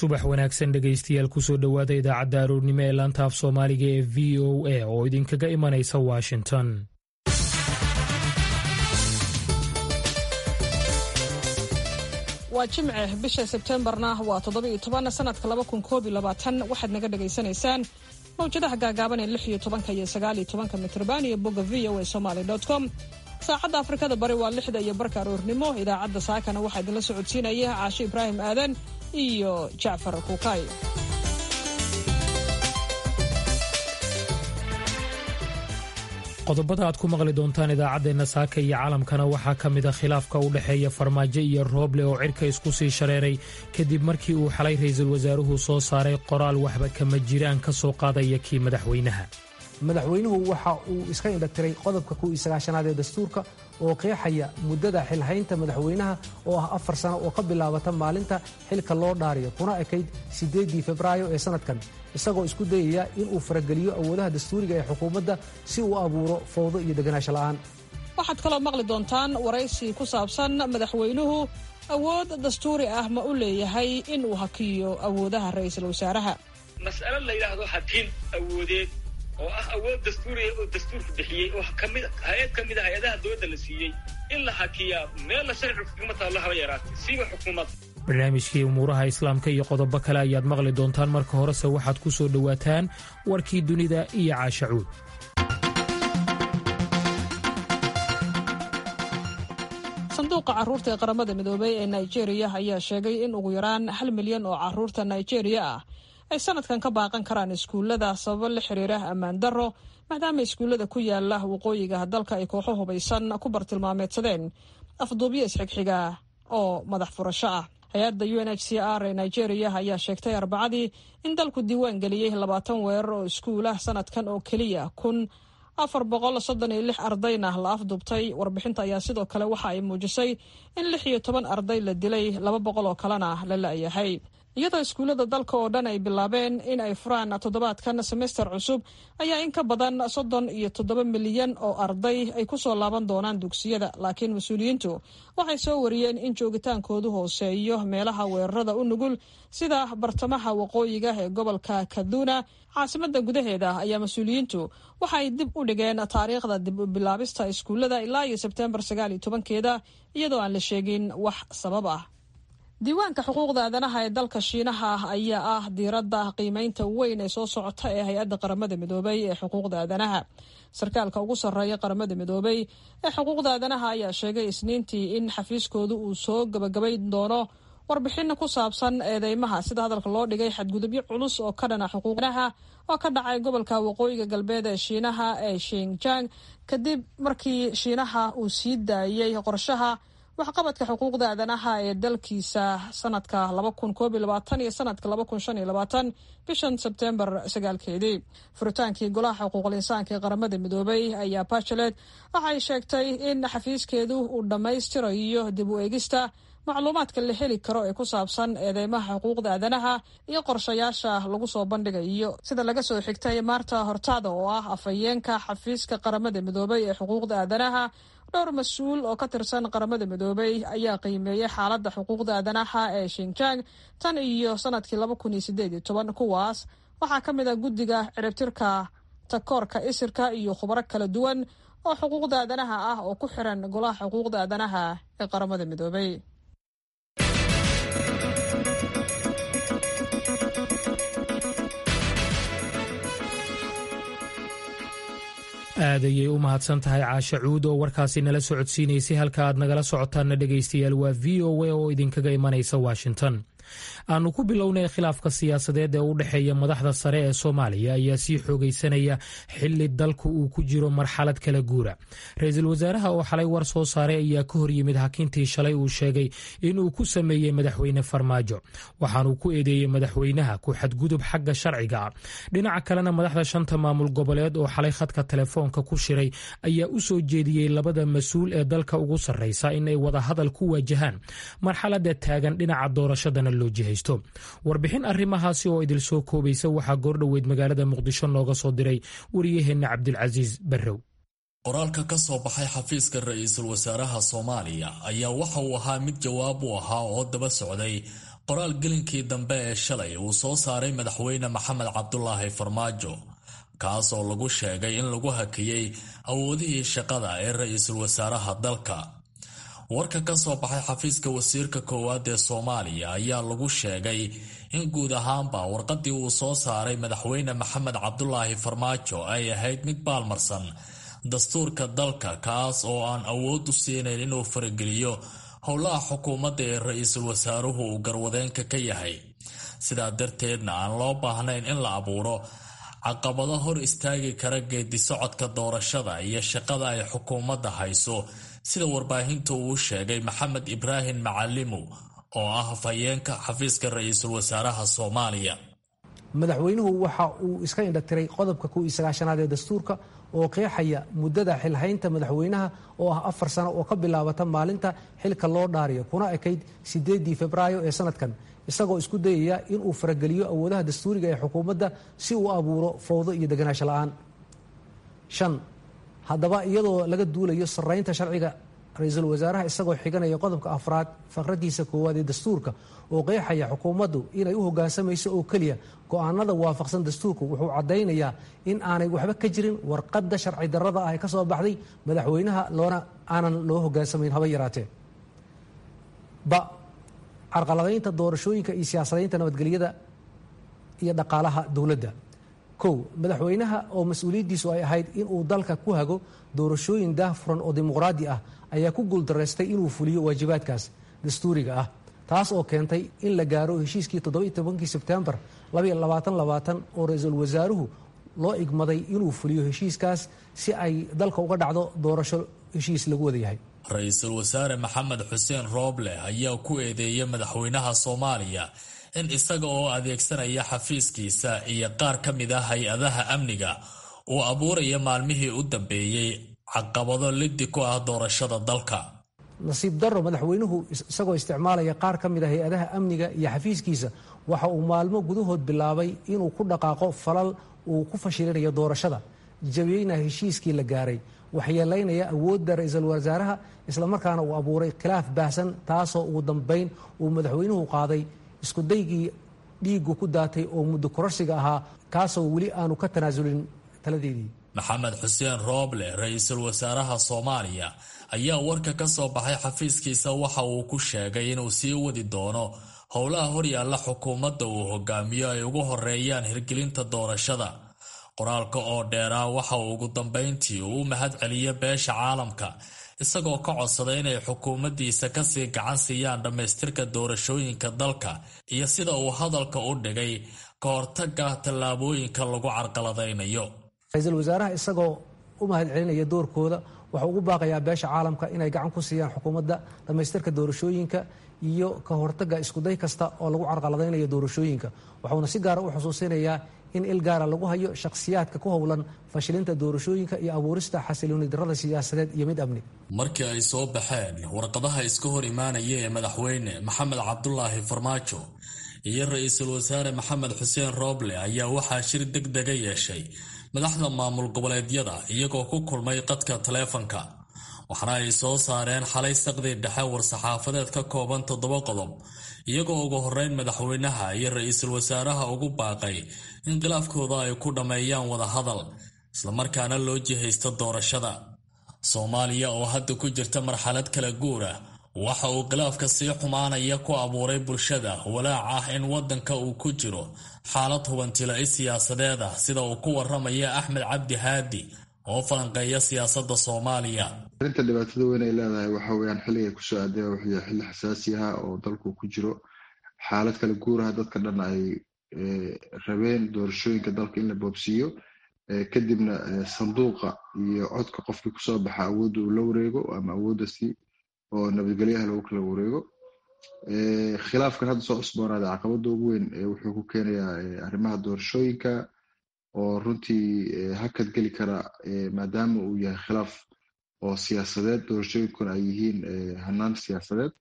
subax wanaagsan dhegaystayaal kusoo dhowaada idaacadda aroornimo ee laanta af soomaaliga ee v o a oo idinkaga imanaysa washington waa jimce bisha sebtembarna waa toddoba-iyo toban sanadka laba kun koob iyo labaatan waxaad naga dhagaysanaysaan mawjadaha gaagaaban ee lix iyo tobanka iyo sagaal iyo tobanka mitrban iyo bogga v o a somaly com saacadda afrikada bari waa lixda iyo barka aroornimo idaacadda saakana waxaa idinla socodsiinaya caashe ibraahim aadan iyo jacfar kuukay qodobada aad ku maqli doontaan idaacaddeenna saaka iyo caalamkana waxaa ka mid a khilaafka u dhexeeya farmaajo iyo rooble oo cirka isku sii shareeray kadib markii uu xalay ra'iisul wasaaruhu soo saaray qoraal waxba kama jiraan ka soo qaadaya kii madaxweynaha madaxweynuhu waxa uu iska indhatiray qodobka kuwii sagaashanaad ee dastuurka oo qeexaya muddada xilhaynta madaxweynaha oo ah afar sano oo ka bilaabata maalinta xilka loo dhaariyo kuna ekayd siddeeddii febraayo ee sannadkan isagoo isku dayaya inuu farageliyo awoodaha dastuuriga ee xukuumadda si uu abuuro fowdo iyo deganaansho la'aan waxaad kaloo maqli doontaan waraysi ku saabsan madaxweynuhu awood dastuuri ah ma u leeyahay inuu hakiyo awoodaha ra'iisul wasaaraha mas'alo la yidhaahdo hakin awoodeed oo ah awood dastuuriya oo dastuurka bixiyey oo kamid hay-ad ka mid a hay-adaha dowladda la siiyey in la hakiyaa meella sharci xukuumad haba haba yaraatay siiba xukuumad barnaamijkii umuuraha islaamka iyo qodobo kale ayaad maqli doontaan marka horese waxaad ku soo dhowaataan warkii dunida iyo caashacuud sanduuqa carruurta ee qaramada midoobey ee nigeria ayaa sheegay in ugu yaraan hal milyan oo carruurta nigeria ah ay sanadkan ka baaqan karaan iskuullada sababo la xiriira ammaan darro maadaama iskuullada ku yaala waqooyiga dalka ay kooxo hubaysan ku bartilmaameedsadeen afduubyo isxigxiga oo madax furasho ah hay-adda u n h c r ee nigeria ayaa sheegtay arbacadii in dalku diiwaan geliyey labaatan weerar oo iskuulah sanadkan oo keliya kun afar boqol soddon iyo lix ardayna la afduubtay warbixinta ayaa sidoo kale waxa ay muujisay in lix iyo toban arday la dilay laba boqol oo kalena la la'yahay iyadoo iskuullada dalka oo dhan ay bilaabeen in ay furaan toddobaadkan semester cusub ayaa in ka badan soddon iyo toddoba milyan oo arday ay ku soo laaban doonaan dugsiyada laakiin mas-uuliyiintu waxay soo wariyeen in joogitaankoodu hooseeyo meelaha weerarada u nugul sida bartamaha waqooyiga ee gobolka kaduna caasimada gudaheeda ayaa mas-uuliyiintu waxa ay dib u dhigeen taariikhda dib u bilaabista iskuullada ilaa iyo sebtembar sagaal iyo tobankeeda iyadoo aan la sheegin wax sabab ah diiwaanka xuquuqda aadanaha ee dalka shiinaha ayaa ah diiradda qiimeynta weyn ee soo socota ee hay-adda qaramada midoobay ee xuquuqda aadanaha sarkaalka ugu sarreeya qaramada midoobay ee xuquuqda aadanaha ayaa sheegay isniintii in xafiiskoodu uu soo gabagabayn doono warbixin ku saabsan eedeymaha sida hadalka loo dhigay xadgudubyo culus oo ka dhana xuquuqdaha oo ka dhacay gobolka waqooyiga galbeed ee shiinaha ee shinjang kadib markii shiinaha uu sii daayey qorshaha waxqabadka xuquuqda aadanaha ee dalkiisa sanadka laba kun koob iyo labaatan iyo sanadka laba kun shan iyo labaatan bishan sebtembar sagaalkeedii furitaankii golaha xuquuqul insaanka ee qaramada midoobay ayaa bachelet waxay sheegtay in xafiiskeedu uu dhammaystirayo dib u eegista macluumaadka la heli karo ee ku saabsan eedeymaha xuquuqda aadanaha iyo qorshayaasha lagu soo bandhigayo sida laga soo xigtay maarta hortaada oo ah afhayeenka xafiiska qaramada midoobay ee xuquuqda aadanaha dhowr mas-uul oo ka tirsan qaramada midoobay ayaa qiimeeyey xaaladda xuquuqda aadanaha ee shinjang tan iyo sanadkii laba kun iyo sideed iyo toban kuwaas waxaa ka mid ah guddiga ciribtirka takoorka isirka iyo khubaro kala duwan oo xuquuqda aadanaha ah oo ku xiran golaha xuquuqda aadanaha ee qaramada midoobay aad ayay u mahadsan tahay caashe cuud oo warkaasi nala socodsiinaysay halka aad nagala socotaanna dhegaystayaal waa v o a oo idinkaga imanaysa washington aanu ku bilownay khilaafka siyaasadeed ee u dhexeeya madaxda sare ee soomaaliya ayaa sii xoogaysanaya xili dalku uu ku jiro marxalad kala guura ra-iisul wasaaraha oo xalay war soo saaray ayaa ka hor yimid hakintii shalay uu sheegay inuu ku sameeyey madaxweyne farmaajo waxaanuu ku eedeeyey madaxweynaha ku xadgudub xagga sharciga ah dhinaca kalena madaxda shanta maamul goboleed oo xalay khadka telefoonka ku shiray ayaa u soo jeediyey labada mas-uul ee dalka ugu sarreysa inay wadahadal ku waajahaan marxalada taagan dhinaca doorashadana loo jihaysto warbixin arrimahaasi oo idil soo koobaysa waxaa goordhoweyd magaalada muqdisho nooga soo diray wariyaheenna cabdilcasiis barrow qoraalka ka soo baxay xafiiska ra-iisul wasaaraha soomaaliya ayaa waxa uu ahaa mid jawaab u ahaa oo daba socday qoraal gelinkii dambe ee shalay uu soo saaray madaxweyne maxamed cabdulaahi farmaajo kaas oo lagu sheegay in lagu hakiyey awoodihii shaqada ee ra-iisul wasaaraha dalka warka ka soo baxay xafiiska wasiirka koowaad ee soomaaliya ayaa lagu sheegay in guud ahaanba warqadii uu soo saaray madaxweyne maxamed cabdulaahi farmaajo ay ahayd mid baalmarsan dastuurka dalka kaas oo aan awood u siinayn inuu farageliyo howlaha xukuumadda ee ra-iisul wasaaruhu uu garwadeenka ka yahay sidaa darteedna aan loo baahnayn in la abuuro caqabado hor istaagi kara geedi socodka doorashada iyo shaqada ay xukuumadda hayso sida warbaahinta uu sheegay maxamed ibraahim macalimu oo ah hafhayeenka xafiiska ra-iisul wasaaraha soomaaliya madaxweynuhu waxa uu iska indhatiray qodobka kuw iyo sagaashanaad ee dastuurka oo qeexaya muddada xilhaynta madaxweynaha oo ah afar sano oo ka bilaabata maalinta xilka loo dhaariyo kuna ekayd sideedii febraayo ee sanadkan isagoo isku dayaya inuu farageliyo awoodaha dastuuriga ee xukuumadda si uu abuuro fowdo iyo deganaansho la-aan shan haddaba iyadoo laga duulayo sarraynta sharciga ra-iisul wasaaraha isagoo xiganaya qodobka afraad faqradiisa koowaad ee dastuurka oo qeexaya xukuumaddu inay u hoggaansamayso oo keliya go-aanada waafaqsan dastuurku wuxuu caddaynayaa in aanay waxba ka jirin warqadda sharci darrada ah ee ka soo baxday madaxweynaha loona aanan loo hoggaansamayn haba yaraatee ba carqaladaynta doorashooyinka iyo siyaasadaynta nabadgelyada iyo dhaqaalaha dowladda kow madaxweynaha oo mas-uuliyaddiisu ay ahayd inuu dalka ku hago doorashooyin daahfuran oo dimuqraadi ah ayaa ku guuldaraystay inuu fuliyo waajibaadkaas dastuuriga ah taas oo keentay in la gaaro heshiiskii toddobiiy tobankii sebtembar oo ra-iisul wasaaruhu loo igmaday inuu fuliyo heshiiskaas si ay dalka uga dhacdo doorasho heshiis lagu wada yahay ra-iisul wasaare maxamed xuseen rooble ayaa ku eedeeyay madaxweynaha soomaaliya in isaga oo adeegsanaya xafiiskiisa iyo qaar ka mid ah hay-adaha amniga uu abuuraya maalmihii u dambeeyey caqabado liddi ku ah doorashada dalka nasiib darro madaxweynuhu isagoo isticmaalaya qaar ka mid a hay-adaha amniga iyo xafiiskiisa waxa uu maalmo gudahood bilaabay inuu ku dhaqaaqo falal uu ku fashilinayo doorashada jabiyeyna heshiiskii la gaaray waxyeelaynaya awoodda ra-iisul wasaaraha islamarkaana uu abuuray khilaaf baahsan taasoo ugu dambayn uu madaxweynuhu qaaday iskudaygii dhiigu ku daatay oo muddo kororsiga ahaa kaasoo weli aanu ka tanaasulin taladeedii maxamed xuseen rooble ra-iisul wasaaraha soomaaliya ayaa warka ka soo baxay xafiiskiisa waxa uu ku sheegay inuu sii wadi doono howlaha horyaalla xukuumadda uu hogaamiyo ay ugu horeeyaan hirgelinta doorashada qoraalka oo dheeraa waxa uu ugu dambayntii uu u mahad celiyo beesha caalamka isagoo ka codsaday inay xukuumaddiisa kasii gacan siiyaan dhammaystirka doorashooyinka dalka iyo sida uu hadalka u dhigay ka hortaga tallaabooyinka lagu carqaladaynayo ra-iisul wasaaraha isagoo u mahad celinaya doorkooda waxau ugu baaqayaa beesha caalamka inay gacan ku siiyaan xukuumadda dhammaystirka doorashooyinka iyo ka hortagga iskuday kasta oo lagu carqaladaynayo doorashooyinka waxuuna si gaara u xusuusinayaa in il gaara lagu hayo shakhsiyaadka ku howlan fashilinta doorashooyinka iyo abuurista xasilooni darrada siyaasadeed iyo mid amni markii ay soo baxeen warqadaha iska hor imaanaya ee madaxweyne maxamed cabdulaahi farmaajo iyo ra-iisul wasaare maxamed xuseen rooble ayaa waxaa shir deg dega yeeshay madaxda maamul goboleedyada iyagoo ku kulmay qadka taleefanka waxaana ay soo saareen xalay saqdii dhexe war-saxaafadeed ka kooban toddoba qodob iyagoo ugu horeyn madaxweynaha iyo ra-iisul wasaaraha ugu baaqay in khilaafkooda ay ku dhammeeyaan wadahadal islamarkaana loo jihaysto doorashada soomaaliya oo hadda ku jirta marxalad kala guur ah waxa uu khilaafka sii xumaanaya ku abuuray bulshada walaac ah in waddanka uu ku jiro xaalad hubantila-i siyaasadeed ah sida uu ku waramaya axmed cabdi haadi oo falanqeeya siyaasadda soomaaliya arrinta dhibaatada weyn ay leedahay waxa weyaan xilligay kusoo aadaya wuxuu yahay xilli xasaasi ah oo dalku ku jiro xaalad kala guuraha dadka dhan ay rabeen doorashooyinka dalka in la boobsiiyo kadibna sanduuqa iyo codka qofkii kusoo baxa awoodda uu la wareego ama awoodasi oo nabadgelyaha lagu kala wareego khilaafkan hadda soo cusboonaaday caqabada ugu weyn wuxuu ku keenayaa arrimaha doorashooyinka oo runtii hakad geli kara maadaama uu yahay khilaaf oo siyaasadeed doorashooyinkuna ay yihiin hanaan siyaasadeed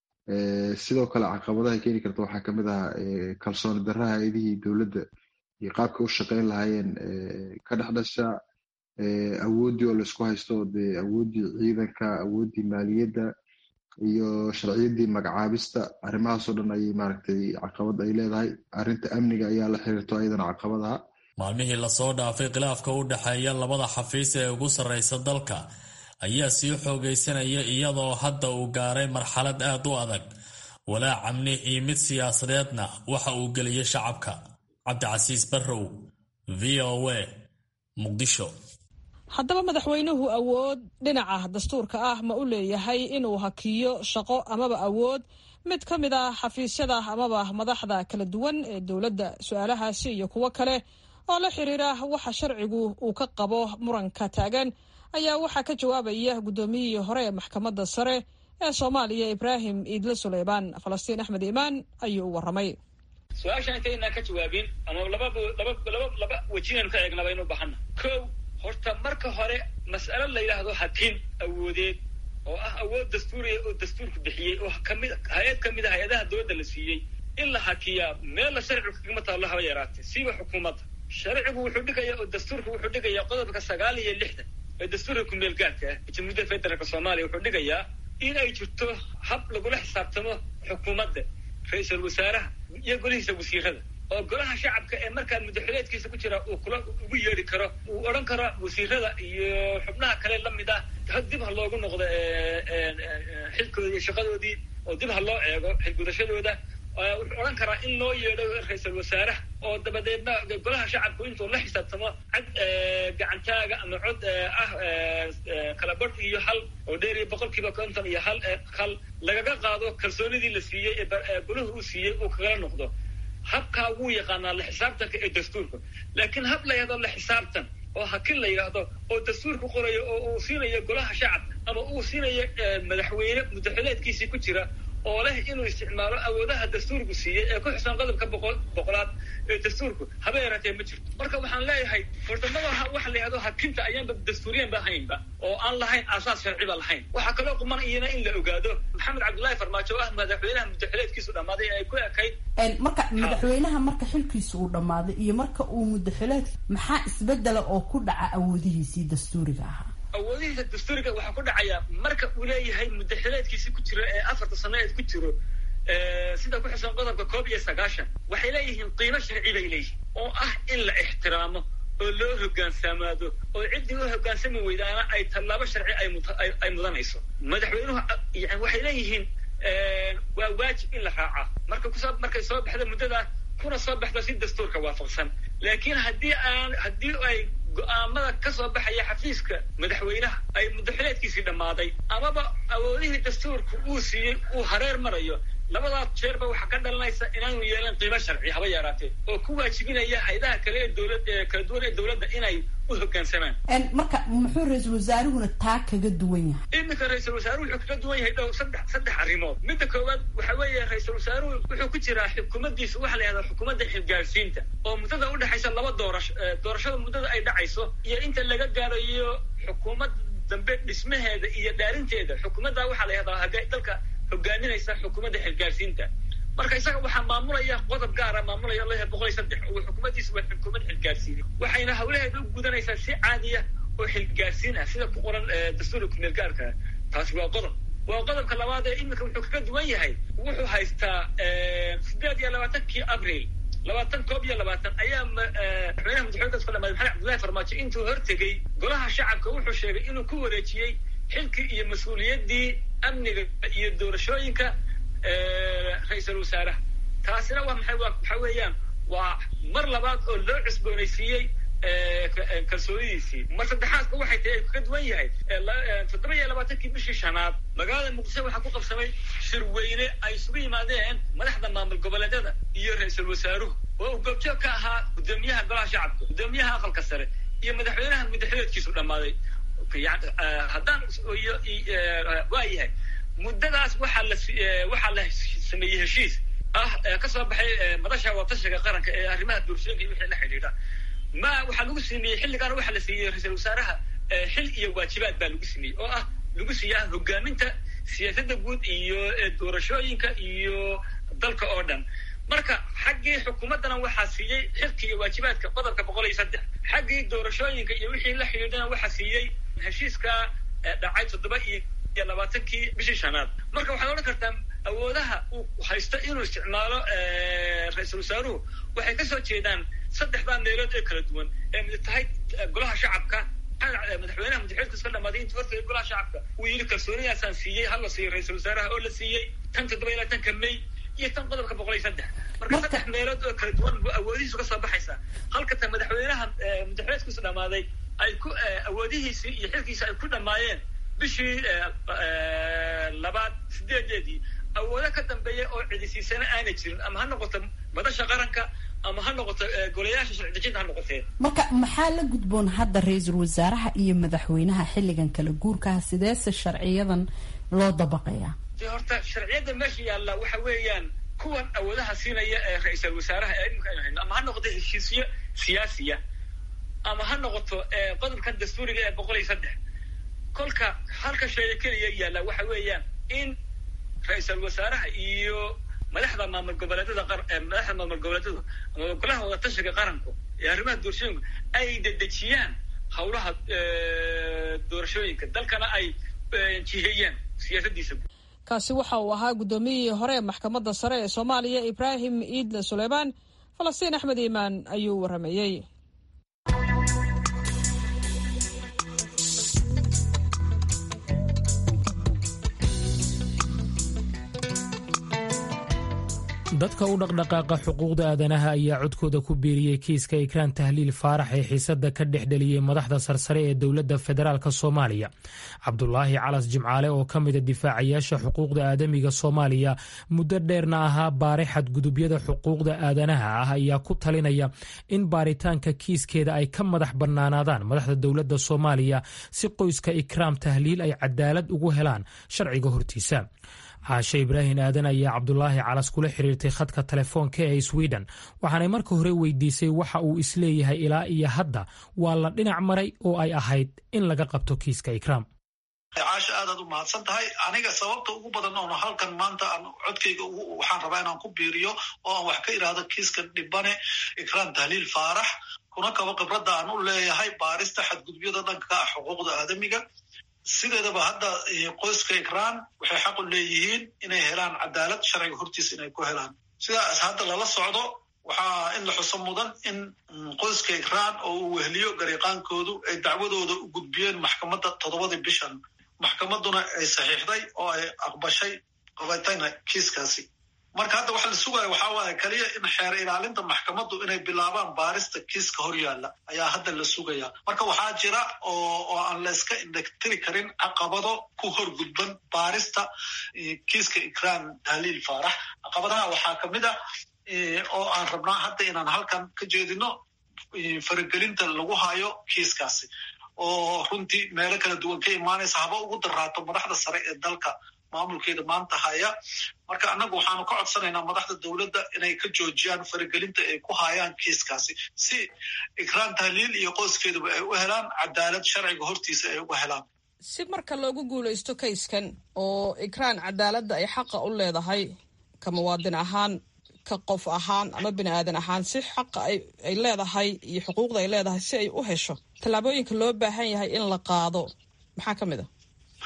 sidoo kale caqabadaha keeni karta waxaa kamid ah kalsooni darraha hay-adihii dowladda iyo qaabka u shaqeyn lahaayeen ka dhex dhasha awooddii oo laisku haysto dee awooddii ciidanka awooddii maaliyadda iyo sharciyadii magacaabista arrimahaasoo dhan ayay maaragtay caqabad ay leedahay arrinta amniga ayaa la xiriirto ayadana caqabadaha maalmihii lasoo dhaafay khilaafka u dhexeeya labada xafiis ee ugu sarreysa dalka ayaa sii xoogaysanaya iyadoo hadda uu gaaray marxalad aad u adag walaac amni iyo mid siyaasadeedna waxa uu geliyey shacabka cabdicasiis barrow v o a muqdisho haddaba madaxweynuhu awood dhinaca dastuurka ah ma u leeyahay inuu hakiyo shaqo amaba awood mid ka mid ah xafiisyada amaba madaxda kala duwan ee dowladda su-aalahaasi iyo kuwo kale oo la xiriira waxa sharcigu uu ka qabo muranka taagan ayaa waxaa ka jawaabaya guddoomiyihii hore ee maxkamadda sare ee soomaaliya ibraahim iidle suleymaan falastiin axmed iimaan ayuu u warramay su-aashaan intaynaan ka jawaabin ama laba laba laba laba wejinaynu ka eegnaba inu bahana kow horta marka hore mas'alo la yidhaahdo hakin awoodeed oo ah awood dastuuriya oo dastuurku bixiyey oo kamid hay-ad ka mid a hay-adaha dowladda la siiyey in la hakiyaa meella sharcigu kagama taallo haba yaraatee siiba xukuumadda sharcigu wuxuu dhigayaa oo dastuurku wuxuu dhigayaa qodobka sagaal iyo lixdan ee dastuurka kumeel gaarka ah jamhuuriyadda federaalka soomaaliya wuxuu dhigayaa in ay jirto hab lagula xisaabtamo xukuumadda ra-iisul wasaaraha iyo golihiisa wasiirada oo golaha shacabka ee markaa muddaxileedkiisa ku jira uu kula ugu yeedhi karo uu odhan karo wasiirada iyo xubnaha kale la mid ah dib ha loogu noqdo xilkooda iyo shaqadoodii oo dib ha loo eego xilgudashadooda wuxuu odhan karaa in loo yeedho ra-iisul wasaaraha oo dabadeedna golaha shacabku intuu la xisaabtamo cad gacantaaga ama cod ah kala badh iyo hal oo dheer iyo boqolkiiba konton iyo hal hal lagaga qaado kalsoonidii la siiyey ee golahu uu siiyey uu kagala noqdo habkaa wuu yaqaanaa la xisaabtanka ee dastuurka laakiin hab la yidhahdo la xisaabtan oo hakin la yidhaahdo oo dastuurku qorayo oo uu siinayo golaha shacabka ama uu siinayo madaxweyne muddaxileedkiisii ku jira oo leh inuu isticmaalo awoodaha dastuurku siiyey ee ku xusan qodobka boqol boqolaad ee dastuurku haba yaraatee ma jirto marka waxaan leeyahay furdamada waxa la yidhahdo hakinta ayaanba dastuuriyan ba ahaynba oo aan lahayn aasaas sharciba lahayn waxaa kaloo quman iyana in la ogaado maxamed cabdullaahi farmaajo ah madaxweynaha muddaxileedkiisu dhammaaday ee ay ku ekayd marka madaxweynaha marka xilkiisa uu dhammaaday iyo marka uu muddaxileed maxaa isbedela oo ku dhaca awoodihiisii dastuuriga ahaa awoodihiisa dastuuriga waxaa ku dhacaya marka uu leeyahay muddaxileedkiisi ku jiro ee afarta sanaeed ku jiro sida ku xusan qodobka koob iyo sagaashan waxay leeyihiin qiimo sharci bay leeyihiin oo ah in la ixtiraamo oo loo hogaansamaado oo ciddii u hogaansami weydaana ay tallaabo sharci ay mudanayso madaxweynuhu yani waxay leeyihiin waa waajib in la raacaa marka kuso markay soo baxda muddadaa kuna soo baxda si dastuurka waafaqsan laakiin haddii aan haddii ay go-aamada ka soo baxaya xafiiska madaxweynaha ay muddaxileedkiisii dhammaaday amaba awoodihii dastuurka uu siiyey uu hareer marayo labadaas jeerba waxaa ka dhalanaysa inaanu yeelan qiimo sharci haba yaraatee oo ku waajibinaya haydaha kale ee dowlad kala duwan ee dowladda inay u hoggaansamaan marka muxuu ra-iisul wasaaruhuna taa kaga duwan yahay iminka ra-iisul wasaaruhu wuxuu kaga duwan yahay dhow saddex saddex arrimood midda koowaad waxa weeye ra-iisul wasaaruhu wuxuu ku jiraa xukuumaddiisa waxa la yihahdaa xukuumadda xilgaarsiinta oo muddada udhexaysa laba doorasho doorashada muddada ay dhacayso iyo inta laga gaarayo xukuumadda dambe dhismaheeda iyo dhaarinteeda xukuumadda waxaa la yihahdaa dalka hogaaminaysa xukuumadda xilgaarsiinta marka isaga waxaa maamulaya qodob gaara maamulaya lh boqol iyo saddex oo xukuumaddiisa waa xukuumad xilgaarsiin waxayna hawlaheeda u gudanaysaa si caadiya oo xilgaarsiin ah sida ku qoran dastuurka kumeel gaarka taasi waa qodob waa qodobka labaad ee iminka wuxuu kaga duwan yahay wuxuu haystaa sideed iyo labaatankii abril labaatan koob iyo labaatan ayaa madaxweynaha madaxweyne iska dhamaday maxamed cabdullahi farmaajo intuu hortegey golaha shacabka wuxuu sheegay inuu ku wareejiyey xilkii iyo mas-uuliyaddii amniga iyo doorashooyinka ra-iisul wasaaraha taasina waa maxay waa waxa weeyaan waa mar labaad oo loo cusboonaysiiyey kalsoonidiisii mar saddexaadka waxay tahay ay kaga duwan yahay toddoba iyo labaatankii bishii shanaad magaalada muqdisho waxaa ku qabsamay shirweyne ay isugu yimaadeen madaxda maamul goboleedyada iyo ra-iisul wasaaruhu oo uu goobjoog ka ahaa guddoomiyaha golaha shacabka guddoomiyaha aqalka sare iyo madaxweynaha muddaxileedkiisu dhammaaday haddaan waa yahay muddadaas waxaa la waxaa la sameeyey heshiis ah ka soo baxay madasha watashiga qaranka ee arrimaha doorashooyinka iyo wixii la xidhiidha ma waxaa lagu sameeyey xilligaana waxaa la siiyey ra-iisul wasaaraha xil iyo waajibaad baa lagu sameeyey oo ah lagu siiyaa hogaaminta siyaasadda guud iyo doorashooyinka iyo dalka oo dhan marka xaggii xukuumaddana waxaa siiyey xilka iyo waajibaadka qodobka boqol iyo saddex xaggii doorashooyinka iyo wixii la xidhiidhana waxaa siiyey heshiiska dhacay toddoba iyo iyo labaatankii bishii shanaad marka waxaad odhan kartaa awoodaha uu haysto inuu isticmaalo ra-iisul wasaaruhu waxay kasoo jeedaan saddexdaa meelood ee kala duwan ee mid tahay golaha shacabka madaxweynaha madaxweynka iska dhamaaday intii horta golaha shacabka uu yidhi kalsoonidaasaan siiyey hal la siiyo ra-iisul wasaaraha oo la siiyey tan toddoba iyo labaatanka may iyo tan qodobka boqol iyo saddex marka saddex meelood oo kala duwan bu awoodihiisu kasoo baxaysaa halka tan madaxweynaha madaxweynka isu dhamaaday ay ku awoodihiisii iyo xilkiisi ay ku dhamaayeen bishii labaad sideedeedii awoodo ka dambeeya oo cidisiisana aanay jirin ama ha noqoto madasha qaranka ama ha noqoto golayaasha sharci dejinta ha noqotee marka maxaa la gudboon hadda ra-iisul wasaaraha iyo madaxweynaha xilligan kala guurkaha sideese sharciyadan loo dabaqayaa de horta sharciyadda meesha yaalla waxa weeyaan kuwan awoodaha siinaya ee ra-iisul wasaaraha ee imika aynu hayno ama ha noqoto heshiisyo siyaasiya ama ha noqoto qodobkan dastuuriga ee boqol iyo saddex kolka halka shayga keliya yaalla waxa weeyaan in ra-iisul wasaaraha iyo madaxda maamul goboleedyada madaxda maamul goboleedyadu ama golaha wadatashiga qaranku ee arrimaha doorashooyinku ay dedejiyaan hawlaha doorashooyinka dalkana ay jiheeyaan siyaasadiisa kaasi waxa uu ahaa guddoomiyihii hore ee maxkamadda sare ee soomaaliya ibraahim iidle suleymaan falastiin axmed iimaan ayuu waramayey dadka u dhaqdhaqaaqa xuquuqda aadanaha ayaa codkooda ku biiriyey kiiska ikraan tahliil faarax ee xiisadda ka dhex dheliyey madaxda sarsare ee dowladda federaalk soomaaliya cabdulaahi calas jimcaale oo ka mida difaacayaasha xuquuqda aadamiga soomaaliya muddo dheerna ahaa baare xadgudubyada xuquuqda aadanaha ah ayaa ku talinaya in baaritaanka kiiskeeda ay ka madax bannaanaadaan madaxda dowladda soomaaliya si qoyska ikraam tahliil ay cadaalad ugu helaan sharciga hortiisa caashe ibraahim aadan ayaa cabdulaahi calas kula xiriirtay khadka telefoonka ee sweden waxaanay marka hore weydiisay waxa uu isleeyahay ilaa iyo hadda waa la dhinac maray oo ay ahayd in laga qabto kiiska ikraam caasha aadaad u mahadsan tahay aniga sababta ugu badan oon halkan maanta aan codkayga waxaan rabaa inaan ku biiriyo oo aan wax ka idhaahdo kiiska dhibane ikraam tahliil faarax kuna kaba khibradda aan u leeyahay baarista xadgudubyada dhanka ah xuquuqda aadamiga sideedaba hadda qoyska ikraan waxay xaq u leeyihiin inay helaan cadaalad sharciga hortiisa inay ku helaan sidaas hadda lala socdo waxaa in la xuso mudan in qoyska ikraan oo uu wehliyo gariiqaankoodu ay dacwadooda u gudbiyeen maxkamadda toddobadii bishan maxkamadduna ay saxiixday oo ay aqbashay qabatayna kiiskaasi marka hadda waxa la sugaya waxaa waaye keliya in xeer ilaalinta maxkamaddu inay bilaabaan baarista kiiska hor yaalla ayaa hadda la sugaya marka waxaa jira oo aan la iska indhagtiri karin caqabado ku hor gudban baarista kiiska ikraan tahliil faarax caqabadaha waxaa kamid ah oo aan rabnaa hadda inaan halkan ka jeedino faragelinta lagu hayo kiiskaasi oo runtii meelo kala duwan ka imaanaysa haba ugu daraato madaxda sare ee dalka maamulkeeda maanta haya marka annagu waxaanu ka codsanaynaa madaxda dowladda inay ka joojiyaan faragelinta ay ku hayaan kiiskaasi si ikraan tahliil iyo qoyskeeduba ay u helaan cadaalad sharciga hortiisa ay uga helaan si marka loogu guulaysto kayskan oo ikraan cadaaladda ay xaqa u leedahay ka muwaadin ahaan ka qof ahaan ama bini aadan ahaan si xaqa ay leedahay iyo xuquuqda ay leedahay si ay u hesho tallaabooyinka loo baahan yahay in la qaado maxaa ka mid a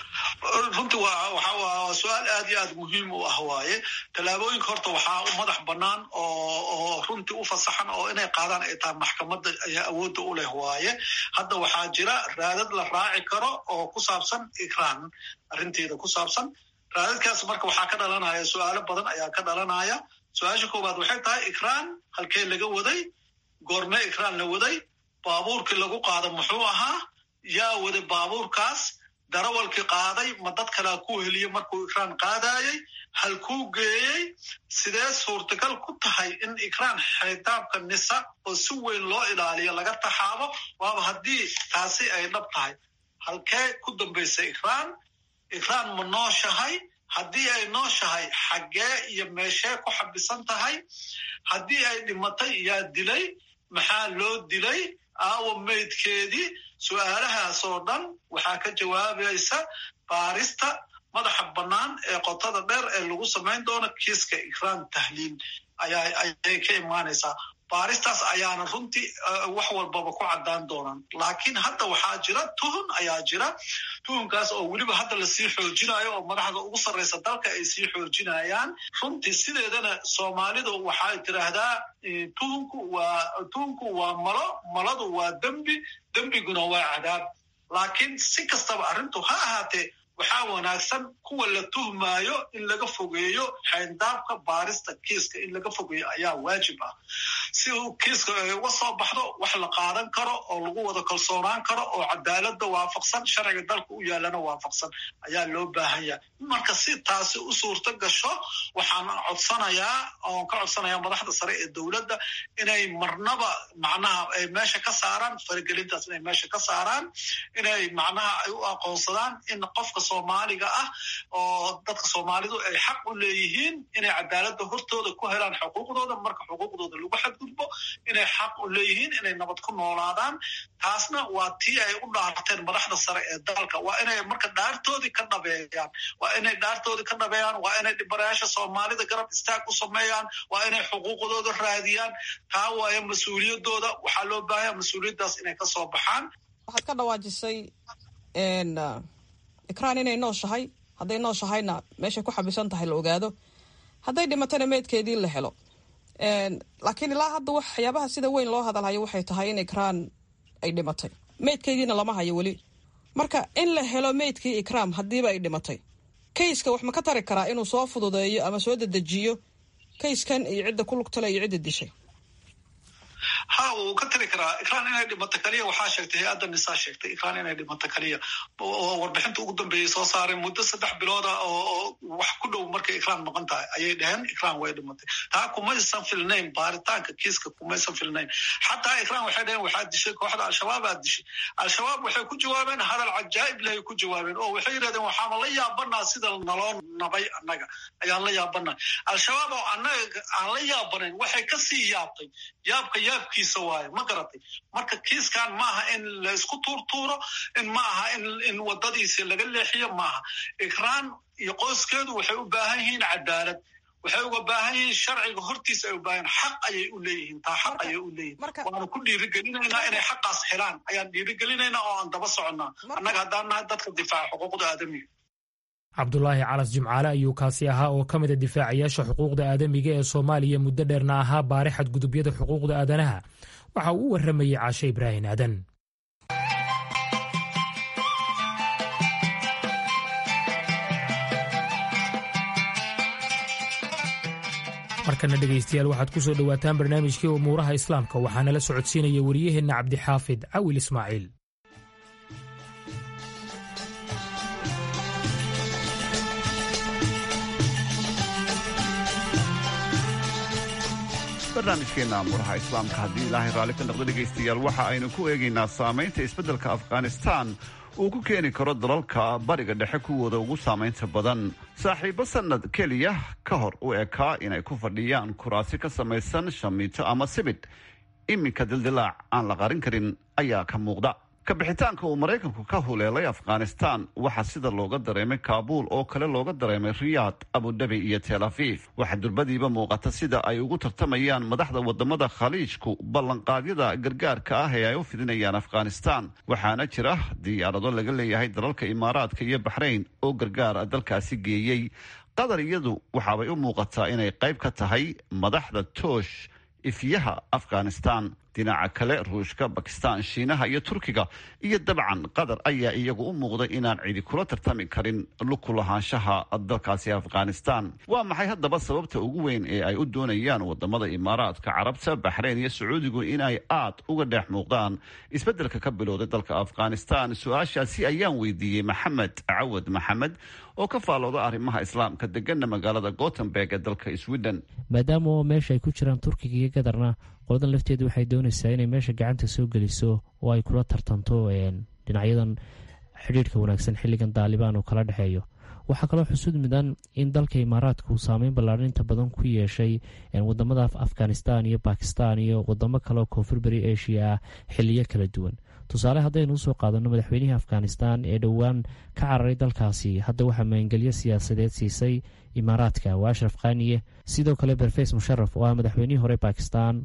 runtii waa su-aal aad iyo aad muhiim u ah waaye tallaabooyinka horta waxaa u madax bannaan oo runtii u fasaxan oo inay qaadaan ay tahay maxkamadda ayaa awoodda u leh waaye hadda waxaa jira raadad la raaci karo oo ku saabsan ikraan arrinteeda ku saabsan raadadkaas marka waxaa ka dhalanaya su-aalo badan ayaa ka dhalanaya su-aasha koowaad waxay tahay ikraan halkee laga waday goormee ikraan la waday baabuurkii lagu qaado muxuu ahaa yaa waday baabuurkaas darawalkii qaaday ma dad kalea ku heliye markuu ikraan qaadayey halkuu geeyey sidee suurtagal ku tahay in ikraan xitaabka nisa oo si weyn loo ilaaliyo laga taxaabo waaba haddii taasi ay dhab tahay halkee ku dambaysa ikraan ikraan ma nooshahay haddii ay nooshahay xaggee iyo meeshee ku xabisan tahay haddii ay dhimatay yaa dilay maxaa loo dilay aawa meydkeedii su-aalahaas oo dhan waxaa ka jawaabaysa baarista madaxa bannaan ee qotada dheer ee lagu samayn doono kiiska ikraan tahliil ayay ka imaanaysaa baaristaas ayaana runtii wax walbaba ku caddaan doonaan laakiin hadda waxaa jira tuhun ayaa jira tuhunkaas oo weliba hadda lasii xoojinayo oo madaxda ugu sarraysa dalka ay sii xoojinayaan runtii sideedana soomaalidu waxay tiraahdaa tuhunku waa tuhunku waa malo maladu waa dembi dembiguna waa cadaab laakiin si kastaba arrintu ha ahaatee waxaa wanaagsan kuwa la tuhmaayo in laga fogeeyo xayndaabka baarista kiiska in laga fogeeyo ayaa waajib ah si uu kiiska uga soo baxdo wax la qaadan karo oo lagu wada kalsoonaan karo oo cadaaladda waafaqsan sharciga dalka u yaalana waafaqsan ayaa loo baahan yahay marka si taasi u suurto gasho waxaan codsanayaa oon ka codsanayaa madaxda sare ee dowladda inay marnaba macnaha ay meesha ka saaraan faragelintaas inay meesha ka saaraan inay macnaha ay u aqoonsadaan in qofka soomaaliga ah oo dadka soomaalidu ay xaq u leeyihiin inay cadaaladda hortooda ku helaan xuquuqdooda marka xuquuqdooda lagu xadgudbo inay xaq u leeyihiin inay nabad ku noolaadaan taasna waa tii ay u dhaarteen madaxda sare ee dalka waa inay marka dhaartoodii ka dhabeeyaan waa inay dhaartoodii ka dhabeeyaan waa inay dhibarayaasha soomaalida garab istaag u sameeyaan waa inay xuquuqdooda raadiyaan taa waayo mas-uuliyadooda waxaa loo baahanya mas-uuliyaddaas inay ka soo baxaan waxaad ka dhawaajisay ikraan inay nooshahay hadday nooshahayna meeshay ku xabisan tahay la ogaado hadday dhimatana meydkeedii la helo laakiin ilaa hadda waxyaabaha sida weyn loo hadalhayo waxay tahay in ikraan ay dhimatay meydkeediina lama hayo weli marka in la helo meydkii ikraam haddiiba ay dhimatay kayska wax ma ka tari karaa inuu soo fududeeyo ama soo dedejiyo kayskan iyo cidda ku lugtale iyo cidda dishay ha wuu ka tiri karaa ikraan inay dhimato kaliya waxaa sheegtay hay-adda nisaa sheegtay ikraan inay dhimato kaliya oo warbixinta ugu dambeeyey soo saareen muddo saddex bilooda oo wax ku dhow markay ikraan maqan tahay ayay dhaheen ikraan way dhimatay taa kumaysan filnayn baaritaanka kiiska kumaysan filnayn xataa ikraan waxay dhaheen waxaa dishay kooxda al-shabaabaa dishay al-shabaab waxay ku jawaabeen hadal cajaa'ib lehay ku jawaabeen oo waxay yidhahdeen waxaama la yaabanaa sida naloo nabay annaga ayaan la yaabanaa al-shabaab oo annaga aan la yaabanayn waxay kasii yaabtay yaabka yaabkiisa waayo ma garatay marka kiiskan maaha in la isku tuurtuuro in ma aha in wadadiisi laga leexiyo maaha ikraan iyo qoyskeedu waxay u baahan yihiin cadaalad waxay uga baahan yihiin sharciga hortiisa ay u baahan xaq ayay u leeyihiin taa xaq ayay u leeyihin waanu ku dhiirigelinaynaa inay xaqaas helaan ayaan dhiirigelinaynaa oo aan daba soconnaa annaga haddaan nahay dadka difaaca xuquuqda aadamiga cabdulaahi calas jimcaale ayuu kaasi ahaa oo ka mida difaacayaasha xuquuqda aadamiga ee soomaaliya muddo dheerna ahaa baari xadgudubyada xuquuqda aadanaha waxa uu u warramayey caashe ibraahin aadan markana dhegaystayaal waxaad ku soo dhowaataan barnaamijkii umuuraha islaamka waxaana la socodsiinaya wariyaheenna cabdixaafid cawil ismaaciil barnaamijkeenna amuuraha islaamka haddii ilaahay raalli ka noqdo dhegaystayaal waxa aynu ku eegaynaa saamaynta isbeddelka afghanistaan uu ku keeni karo dalalka bariga dhexe kuwooda ugu saamaynta badan saaxiibbo sannad keliya ka hor u ekaa inay ku fadhiyaan kuraasi ka samaysan shamiito ama sibidh iminka dildilaac aan la qarin karin ayaa ka muuqda kabixitaanka uu maraykanku ka huleelay afghanistaan waxaa sida looga dareemay kaabuul oo kale looga dareemay riyaad abudabi iyo tel afiif waxaa durbadiiba muuqata sida ay ugu tartamayaan madaxda wadamada khaliijku ballanqaadyada gargaarka ah ee ay u fidinayaan afghanistaan waxaana jira diyaarado laga leeyahay dalalka imaaraadka iyo baxrayn oo gargaar dalkaasi geeyey qatar iyadu waxaabay u muuqataa inay qayb ka tahay madaxda toosh ifyaha afghanistaan dhinaca kale ruushka bakistaan shiinaha iyo turkiga iyo dabcan qatar ayaa iyagu u muuqday inaan cidi kula tartami karin luku lahaanshaha dalkaasi afghanistaan waa maxay haddaba sababta ugu weyn ee ay u doonayaan wadamada imaaraadka carabta baxreyn iyo sacuudigu inay aad uga dheex muuqdaan isbeddelka ka bilowday dalka afghanistaan su-aashaasi ayaan weydiiyey maxamed cawad maxamed oo ka faalooda arrimaha islaamka degana magaalada gotemberg ee dalka sweden maadaama meesha ay ku jiraan turkiga iyo gadarna qoladan lafteedu waxay doonaysaa inay meesha gacanta soo geliso oo ay kula tartanto dhinacyadan xidhiirhka wanaagsan xilligan daalibaan uu kala dhexeeyo waxaa kaloo xusud mudan in dalka imaaraadka uu saameyn ballaadhan inta badan ku yeeshay wadamada afghanistan iyo bakistan iyo wadamo kaleoo koonfur beri asia ah xiliyo kala duwan tusaale haddaynu usoo qaadano madaxweynihii afghanistan ee dhowaan ka cararay dalkaasi hadda waxaa maangelyo siyaasadeed siisay imaaraadka waa ashraf khaniye sidoo kale berfeys musharaf oo ah madaxweynihii hore bakistan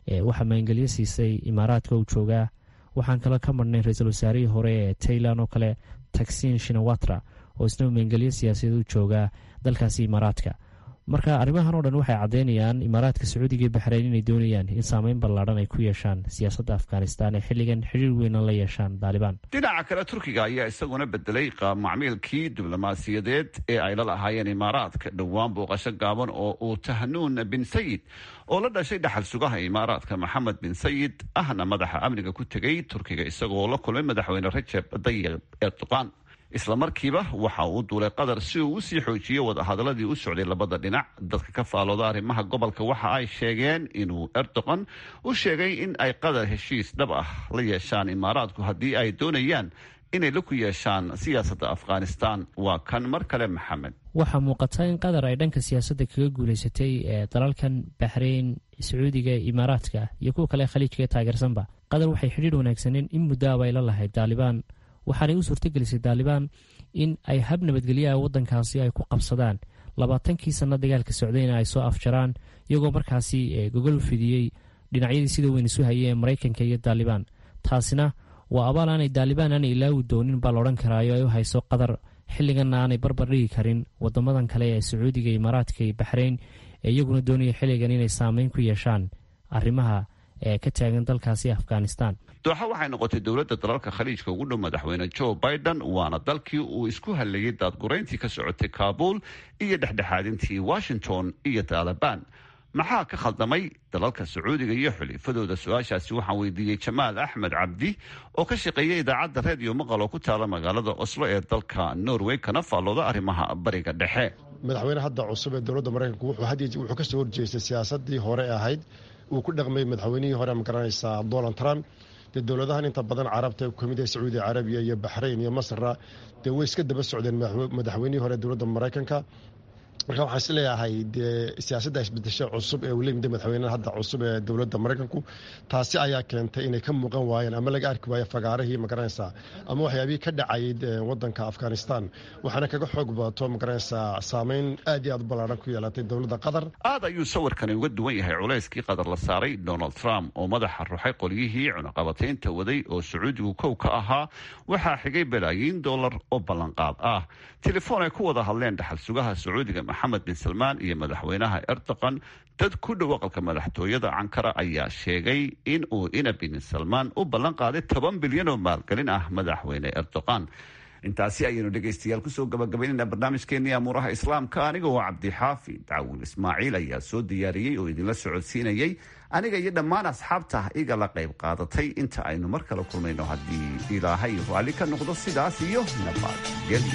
waxaa maangelyo siisay imaaraadka uu joogaa waxaan kale ka marhnay ra-iisul wasaarihii hore ee tailan oo kale taxin shinawatra oo isna maangelyo siyaasadeed u joogaa dalkaasi imaaraadka marka arrimahan oo dhan waxay caddeynayaan imaaraadka sacuudiga iyo baxreyn inay doonayaan in saameyn ballaadhan ay ku yeeshaan siyaasadda afghanistan ee xilligan xiriir weyna la yeeshaan daalibaan dhinaca kale turkiga ayaa isaguna bedelay qaab macmiilkii diblomaasiyadeed ee ay la lahaayeen imaaraadka dhowaan booqasho gaaban oo uu tahnuun bin sayid oo la dhashay dhaxal sugaha imaaraadka maxamed bin sayid ahna madaxa amniga ku tegay turkiga isagoo la kulmay madaxweyne rajeb dayib erdogan isla markiiba waxa uu duulay qatar si uu usii xoojiyo wadahadaladii u socday labada dhinac dadka ka faalooda arrimaha gobolka waxa ay sheegeen inuu erdogan u sheegay in ay qatar heshiis dhab ah la yeeshaan imaaraadku haddii ay doonayaan inay la ku yeeshaan siyaasadda afghanistan waa kan mar kale maxamed waxaa muuqata in qatar ay dhanka siyaasadda kaga guulaysatay ee dalalkan baxreyn sacuudiga imaaraadka iyo kuwa kale khaliijka ee taageersanba qatar waxay xidhiir wanaagsaneen in muddoaba ay la lahayd daalibaan waxaanay u suurtagelisay daalibaan in ay hab nabadgelyaha waddankaasi ay ku qabsadaan labaatankii sanno dagaalka socdayna ay soo afjaraan iyagoo markaasi gogol fidiyey dhinacyadii sida weyn isu hayeen maraykanka iyo daalibaan taasina waa abaal aanay daalibaan aanay ilaawi doonin baa laodhan karaayo ay u hayso qatar xilliganna aanay barbar dhigi karin wadamadan kale ee sacuudiga imaaraadka iyo baxreyn ee iyaguna doonaya xilligan inay saameyn ku yeeshaan arrimaha ee ka taagan dalkaasi afghanistan dooxa waxay noqotay dowladda dalalka khaliijka ugu dhow madaxweyne joe biden waana dalkii uu isku hallayay daadgurayntii ka socotay kaabuul iyo dhexdhexaadintii washington iyo taalibaan maxaa ka khaldamay dalalka sacuudiga iyo xulifadooda su-aashaasi waxaan weydiiyey jamaal axmed cabdi oo ka shaqeeya idaacadda reediyo maqal oo ku taala magaalada oslo ee dalka norway kana faallooda arrimaha bariga dhexe madaxweyne hadda cusub ee dowladda maraykanku wuxuu kasoo horjeestay siyaasadii hore ahayd uu ku dhaqmay madaxweynihii hore ma garanaysaa donald trump dee dowladahan inta badan carabta kamid ah sacuudi carabiya iyo baxrayn iyo masra dee way iska daba socdeen madaxweynihii hore dowladda maraykanka marka waxaan isleeyahay dee siyaasadda isbedesho cusub ee uu lemida madaxweynaha hadda cusub ee dowladda maraykanku taasi ayaa keentay inay ka muuqan waayeen ama laga arki waayo fagaarihii magaranaysaa ama waxyaabihii ka dhacayay wadanka afghanistan waxaana kaga xoog badato magaranaysaa saameyn aad iyo aad u ballaaran ku yeelatay dowladda qatar aad ayuu sawirkani uga duwan yahay culayskii qatar la saaray donald trump oo madaxa ruxay qolyihii cunaqabataynta waday oo sacuudigu kow ka ahaa waxaa xigay balaayiin dollar oo ballanqaad ah telefoon ay ku wada hadleen dhaxal sugaha sacuudiga maxamed bin salmaan iyo madaxweynaha erdogan dad ku dhow aqalka madaxtooyada cankara ayaa sheegay in uu ina bin salmaan u ballan qaaday toban bilyan oo maalgelin ah madaxweyne erdogan intaasi ayaynu dhegaystayaal kusoo gabagabaynayna barnaamijkeenii amuuraha islaamka aniga oo cabdixaafi dacwil ismaaciil ayaa soo diyaariyey oo idinla socodsiinayey aniga iyo dhammaan asxaabta iga la qayb qaadatay inta aynu mar kale kulmayno haddii ilaahay raalli ka noqdo sidaas iyo nabadgelyo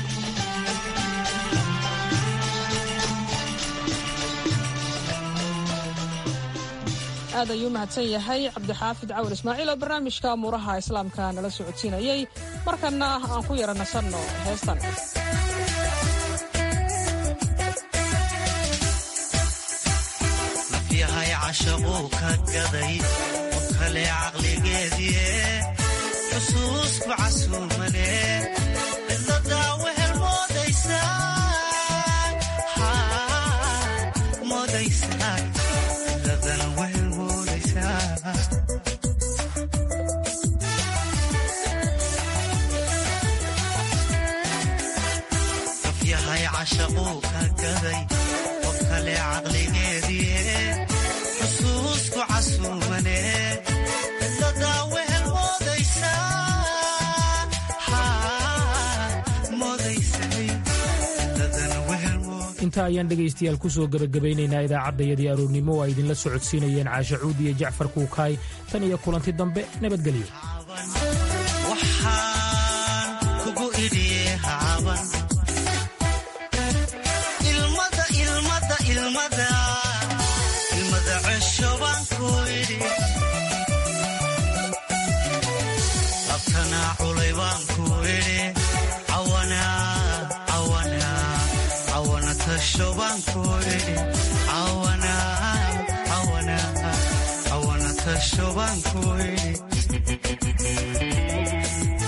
aad ayuu mahadsan yahay cabdixaafid cawar ismaaciil oo barnaamijka amuuraha islaamka nala socodsiinayey markanna aan ku yara nasanno heestan nafyahay cashaquu ka gaday qof kale caqligeedie xusuusku casuumane cidladaa wehel moodaysaa cidladan wehel nafyahay cashaquu ka gaday qof kale caqligeedie xusuusku casuumane cidladaa wehel inta ayaan dhegaystayaal ku soo gebagabaynaynaa idaacaddayadii aroornimo oo ay idinla socodsiinayeen caasha cuud iyo jacfar kuukaay tan iyo kulanti dambe nabadgelyo waxaan kugu idhiye haaban ilmada ilmada ilmada ilmada cesho baan ku idhi labtanaa culay baan ku idhi cawana cawana cawana tasho baan ku idhi cawana cawana cawana tasho baan ku idhi